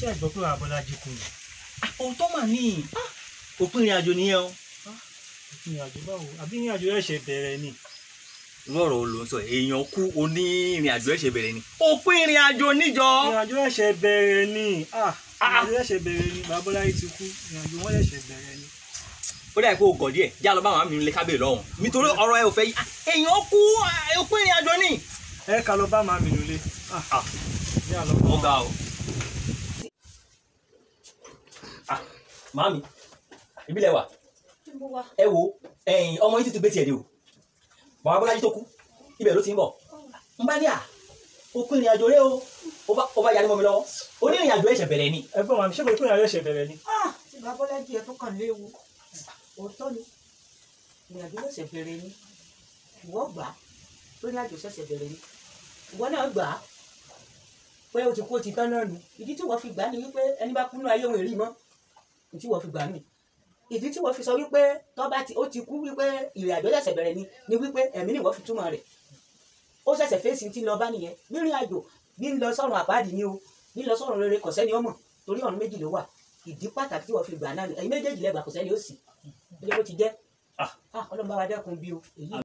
ẹ̀gbọ́n pé Abọ́lájí kú ni òótọ́ mà ní òpin ìrìn àjò nìyẹn o. ìrìn àjò báwo àbí ìrìn àjò ẹ̀ṣẹ̀ bẹ̀rẹ̀ ni lọ́rọ̀ ló ń sọ èèyàn kú oní ìrìn àjò ẹ̀ṣẹ̀ bẹ̀rẹ̀ ni. òpin ìrìn àjò níjọ. ìrìn àjò ẹ̀ṣẹ̀ bẹ̀rẹ̀ ni ah Ah. ìrìn àjò ẹ̀ṣẹ̀ bẹ̀rẹ̀ ni Abọ́lájí ti kú ìrìn àjò wọn ẹ̀ṣẹ̀ bẹ̀rẹ̀ ni. ó dà pé o gọ̀ díẹ̀ já lọ bá àwọn àmì nílé kábíyè lọ́hùn nítorí ọ̀rọ̀ ẹ ò fẹ́ yí Ah, èèyàn kú ah, òpin ìrìn àjò ni. ẹ ká lọ bá màmí nílé ah Ah. yà lọ bá ó wọn. ga o. Ah, màámi ìbílẹ̀ wà ẹ wo ẹ̀yin ọmọ yìí ti ti gbé tiẹ̀ dé o bàbá Bọ́lájí tó kú ibẹ̀ ló ti ń bọ̀ n bá ní à òpin ìrìn àjò rẹ o ó bá- ó bá yarí mọ́ mi lọ́wọ́ onírìn àjò ẹ̀ṣẹ̀ bẹ̀rẹ̀ ni. ẹ̀gbọ́n màmí ṣé kò pé ìrìn àjò ẹ̀ṣẹ̀ bẹ̀rẹ̀ ni. Ah, tí Babọ́lájí ẹ tó kàn léwu òótọ́ ni ìrìnàjò ṣẹ̀ṣẹ̀ bẹ̀rẹ̀ ni ìwọ gbà á lórí àjò ṣẹ̀ṣẹ̀ bẹ̀rẹ̀ ni ìwọ náà gbà á pé o ti kú o ti tán náà nù ìdí tí wọ́n fi gbà á ni wípé ẹni bá kú nínú ayé òun èrí mọ́ ìdí tí wọ́n fi gbà á nì ìdí tí wọ́n fi sọ wípé tọ́ba ti ó ti kú wípé ìrìnàjò ṣẹ̀ṣẹ̀ bẹ̀rẹ̀ ni ni wípé ẹ̀mí ni wọ́n fi túmọ̀ rẹ̀ ó ṣẹ̀ṣẹ̀ fèsì tí ń lọ bá nìyẹn nírìn àjò bí ń lọ sọ́run àpáàdì ni o bí ń lọ sọ́run rere kò sẹ́ni ọmọ torí ọ̀run méjì ló wà ìdí pàtàkì tí wọ́n fi gbà náà ni ẹ̀yin méjèèjì lẹ́gbàá kò sẹ́ni ó sì ilé bó ti jẹ́ Ah. ah ọlọ́run bá wa dẹ́kun bí o èyí